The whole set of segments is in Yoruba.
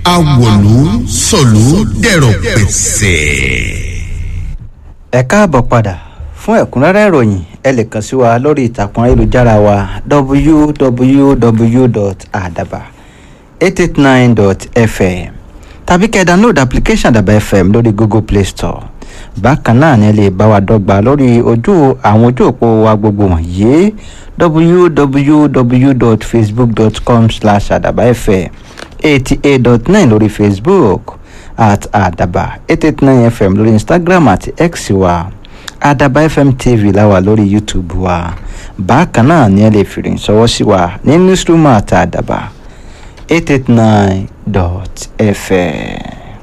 awòlú sọ̀lú dẹ̀rọ̀ pẹ̀sẹ̀. ẹ káàbọ̀ padà fún ẹ̀kúnrẹ́rẹ́ ìròyìn ẹ lè kàn sí wa lórí ìtàkùn ayélujára wa www.adaba889.fm tàbí kẹ́ ẹ download application àdàbà fm lórí google play store bákan náà ni ẹ lè bá wa dọ́gba lórí ojú àwọn ojú òpó wa gbogbo wọ̀nyí www.facebook.com slash àdàbà fm eighty eight dot nine lórí facebook at àdàbà eight eight nine fm lórí instagram àti x wa àdàbà fm tv láwa lórí youtube wa bákan náà ni ẹ lè fìrì sọwọ́ sí wa ní newsroom àti àdàbà eight eight nine dot fm.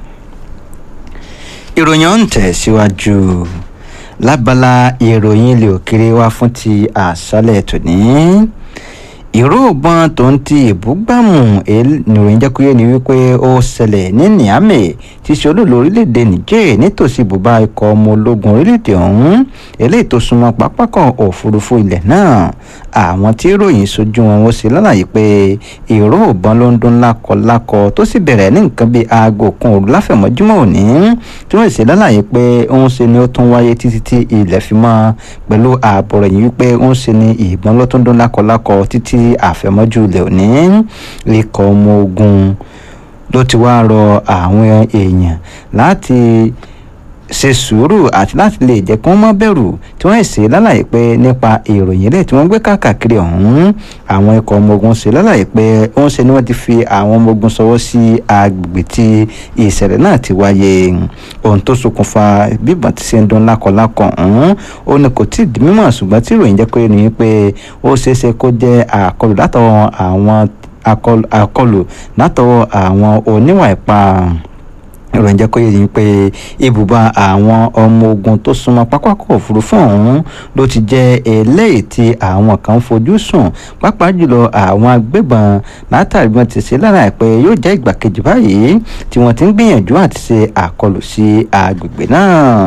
ìròyìn ọ̀hún tẹ̀síwájú lábala ìròyìn ilé òkèrè wa fún ti àṣálẹ̀ tòní ìró ìbọn tó ń ti ìbúgbàmù ìròyìn jẹ́ kúyé ni wípé ó ṣẹlẹ̀ ní niamey tí ṣe olóòlù orílẹ̀-èdè niger nítòsí ibùba ikọ̀ ọmọ ológun orílẹ̀-èdè ọ̀hún eléyìí tó súnmọ́ pápákọ̀ òfurufú ilẹ̀ náà àwọn tí ìròyìn sojú wọn ó ṣe lálàyé pé ìró ìbọn ló ń dún lákọlákọ tó sì bẹ̀rẹ̀ ní nǹkan bíi aago kan òru láfẹ̀mọ́júmọ́ òní tí wọ́n ṣe lálàyé pé òun ṣe ni ó tún wáyé títí tí ilẹ̀ fi mọ́ pẹ̀lú ààbọ̀ rẹ̀ yìí wípé òun ṣe ni ìbọn ló tún dún lákọlákọ títí àfẹ̀mọ́jú ilẹ̀ òní ikọ̀ ọmọ ogun ló ti wá rọ àwọn èèyàn láti ṣe sùúrù àti láti lè jẹ́ kí wọ́n má bẹ̀rù tí wọ́n ṣe lálàyé pé nípa ìròyìn ilé tí wọ́n gbé káàkiri ọ̀hún àwọn ikọ̀ ọmọ ogun ṣe lálàyé pé wọ́n ṣe ni wọ́n ti fi àwọn ọmọ ogun sọwọ́ sí agbègbè tí ìṣẹ̀lẹ̀ náà ti wáyé ohun tó ṣokùnfà bíbọn ti ṣe ń dún lákọlákọ ọ̀hún ó ní kò tí ì di mímọ̀ ṣùgbọ́n tí ìròyìn jẹ́ pé ní pé ó ṣeéṣe kó jẹ́ àkọlù látọwọ́ àwọn àkọlù látọwọ́ àwọn oníwà ìpa ìròyìn jẹ́ kó yé yín pé ibùba àwọn ọmọ ogun tó súnmọ́ pápákọ̀ òfurufú ọ̀hún ló ti jẹ́ eléyìí tí àwọn kan fojú sùn pàápàá jùlọ àwọn agbébọn látàrí wọn ti ṣe lára pé yóò jẹ́ ìgbà kejì báyìí tí wọ́n ti ń gbìyànjú àti ṣe àkọlù sí agbègbè náà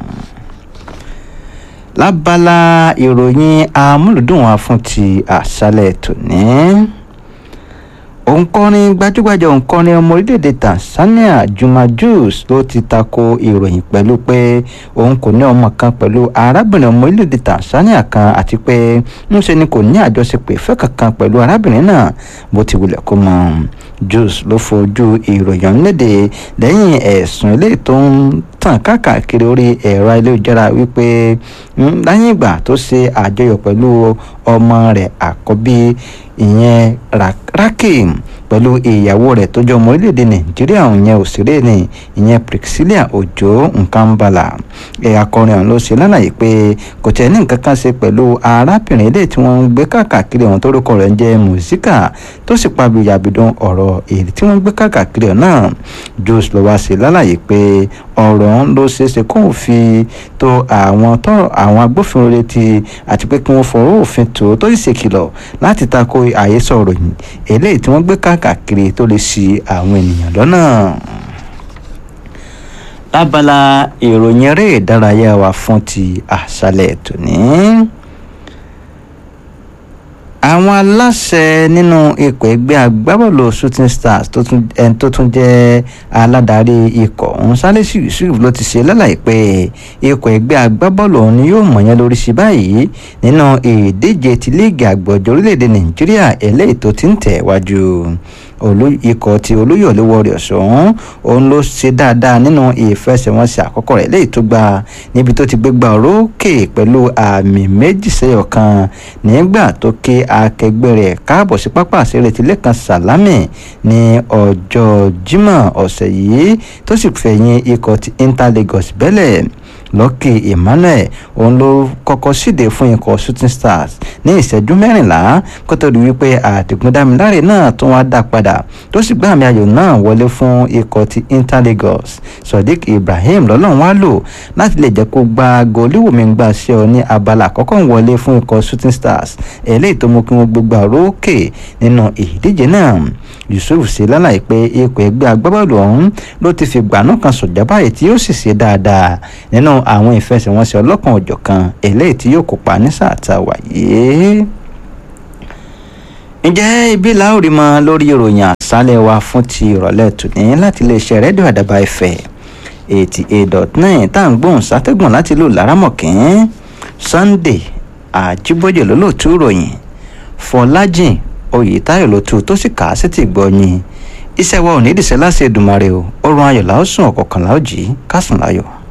lábala ìròyìn amúlùdùn wa fún ti àṣálẹ̀ tòní òǹkọrin gbajúgbajà òǹkọrin ọmọ orílẹ̀-èdè tanzania juma jus ló ti tako ìròyìn pẹ̀lú pé òun kò ní ọmọ kan pẹ̀lú arábìnrin ọmọ orílẹ̀-èdè tanzania kan àti pé ńṣe ni kò ní àjọṣepọ̀ ìfẹ́ kankan pẹ̀lú arábìnrin náà bó ti wulẹ̀ kó mọ́ jus ló fojú ìròyìn ọ̀hún léde lẹ́yìn ẹ̀sùn eléyìí tó ń tàn káàkiri orí ẹ̀rọ ayélujára wípé lẹ́yìn ìgbà tó ṣe àjọyọ̀ pẹ̀lú ọmọ rẹ̀ àkọ́bí ìyẹn rakim pẹ̀lú ìyàwó rẹ̀ tó jẹ́ ọmọ orílẹ̀-èdè nàìjíríà ìyẹn òṣèré ni ìyẹn priscilla ojo nkambala ẹ̀yà akọrin ọ̀hún ló ṣe lálàyé pé kò tẹ̀ ní nǹkan kan ṣe pẹ̀lú arábìnrin ilé tí wọ́n ń gbé káàkiri ọ̀hún tórúkọ rẹ̀ ń jẹ́ mùsíkà tó sì pa bìyàbìdún ọ̀rọ̀ èyí tí wọ́n ń gbé káàkiri ọ̀hún náà jos ló wá ṣe lálàyé pé ọ̀rọ̀ ọ̀hún ló ṣeé ṣe kóun fi tó àwọn tọrọ àwọn agbófinró létí àti pé kí wọ́n fọwọ́ òfin tó tó sì ṣèkìlọ̀ láti tako àhesọ ìròyìn eléyìí tí wọ́n gbé káàkiri tó lè ṣì àwọn ènìyàn lọ́nà lábala ìròyìn eré ìdárayá wa fún ti àṣálẹ̀ tòní àwọn aláṣẹ nínú ikọ̀ ẹgbẹ́ agbábọ́ọ̀lù shooting stars ẹni tó tún jẹ́ aládarí ikọ̀ ọ̀hún sálẹ́sì yusuf ló ti ṣe lálàyé pé ikọ̀ ẹgbẹ́ agbábọ́ọ̀lù ọ̀hún ni yóò mọ̀yán lórí sí báyìí nínú ìdíje ti líìgì àgbọ̀jọ̀ orílẹ̀-èdè nàìjíríà eléyìí tó ti ń tẹ̀ wájú ikọ̀ ti olóyọ̀lé warriors ọ̀hún òun ló ṣe dáadáa nínú ìfẹsẹ̀wọnsẹ̀ àkọ́kọ́ rẹ̀ léyìí tó gba níbi tó ti gbégbá orókè pẹ̀lú àmì méjì sẹ́yọ̀ kan nígbà tó ké akẹgbẹ́ rẹ̀ káàbọ̀ sí pápá àṣírí ti lẹ́kan sàlámì ní ọjọ́ jímọ̀ ọ̀sẹ̀ yìí tó sì fẹ̀yìn ikọ̀ ti inter lagos bẹ́lẹ̀ lọ́kì emmanuel òun ló kọ́kọ́ síde fún ikọ̀ shooting stars ní ìṣẹ́jú mẹ́rìnlá kó tó di wípé àdìgúndámiláre náà tún wá dá padà tó sì gbá àmì ayò náà wọlé fún ikọ̀ ti inter lagos sodiq ibrahim lọ́lọ́run wá lò láti lè jẹ́ kó gba gòlíwòmí gbà sí ọ ní abala àkọ́kọ́ wọlé fún ikọ̀ shooting stars eléyìí tó mú kí wọ́n gbégbá rókè nínú ìdíje náà yusuf ṣe lálàyé pé ikọ̀ ẹgbẹ́ agbábọ́ọ̀lù ọ̀hún ló ti fi gbàánú kan sọ̀jà báyìí tí yóò sì ṣe dáadáa nínú àwọn ìfẹsẹ̀wọnsẹ̀ ọlọ́kan òjọ̀kan eléyìí tí yóò kópa ní sáà tá a wà yìí ǹjẹ́ ibi láòrí mọ lórí ìròyìn àṣálẹ̀ wa fún ti ìrọ̀lẹ́ tòní láti iléeṣẹ́ rédíò àdàbà ẹ̀fẹ̀ eighty eight dot nine tá à ń gbóhùn sátẹ́gùn láti lù lárámọ̀kín sunday àjíbójè lólóòtú ìròyìn fọlájìn oyètáyọ̀ ló tu tó sì kà á sí ti gbọ́yìn iṣẹ́ wa ò ní ìdìṣẹ́ láti Èdùmàrè o ó rún ayọ̀ láòsùn ọ̀kọ̀ọ̀kan láòjì kásùn láyọ̀.